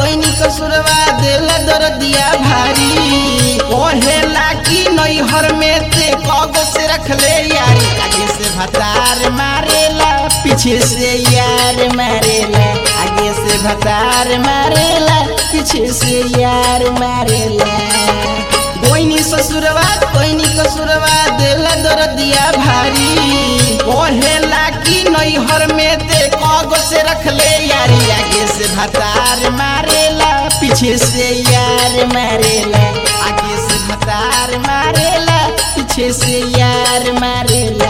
कोई कसुरवा दिल दर्दिया भारी ओहेला की नैहर में ते कगो से रख ले यारी आगे से भतार मारेला पीछे से यार मारेला आगे से भतार मारेला पीछे से यार मारेला कोई ससुरवा कोई कसुरवा दिल दर्दिया भारी ओहेला की नैहर में ते कगो से रख ले यारी आगे से भतार मारेला पीछे से यार मारेला आगे से भतार मारेला पीछे से यार मारेला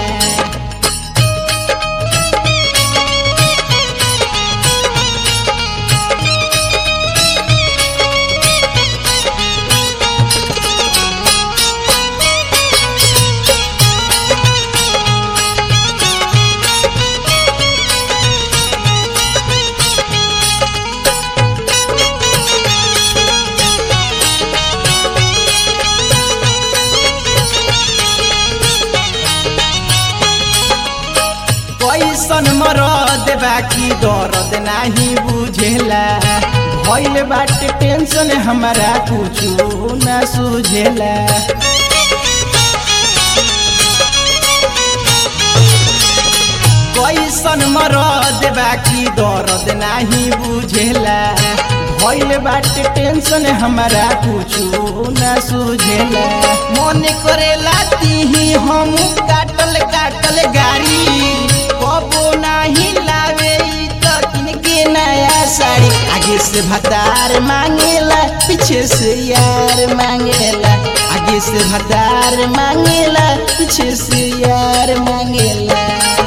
कैसन मरद बाकी दर्द नाही बुझेला भइल बाटे टेंशन हमारा कुछो न सुझेला कैसन मरद बाकी दर्द नाही बुझेला भइल बाटे टेंशन हमारा कुछो न सुझेला मन करेला तीही हम काटल काटल गाड़ी कबो नाही लावे इ त किनके नया साड़ी आगे से भतार मांगेला पीछे से यार मांगेला आगे से भतार मांगेला पीछे से यार मांगेला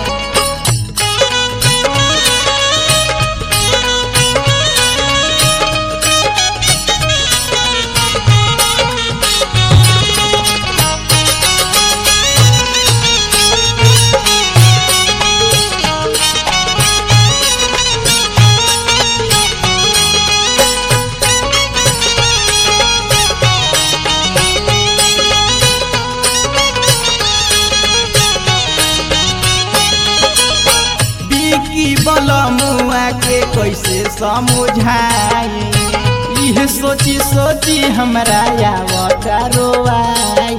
बिकी बलमुआ के कैसे समझाई इह सोची सोची हमरा आवता रोवाई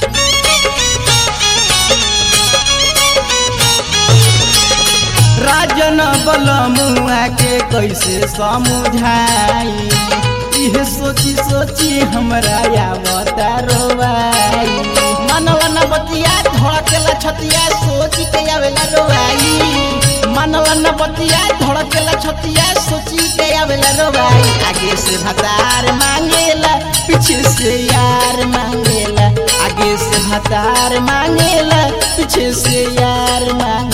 राजन बलमुआ के कैसे समझाई इह सोची सोची हमरा आवता रोवाई मनवा न बतिया धड़केला छतिया सोची के आवेला रोवाई मनवा न बतिया धड़केला छतिया सोची के आवेला रोवाई आगे से भतार मांगेला पीछे से यार मांगेला आगे से भतार मांगेला पीछे से यार मांगेला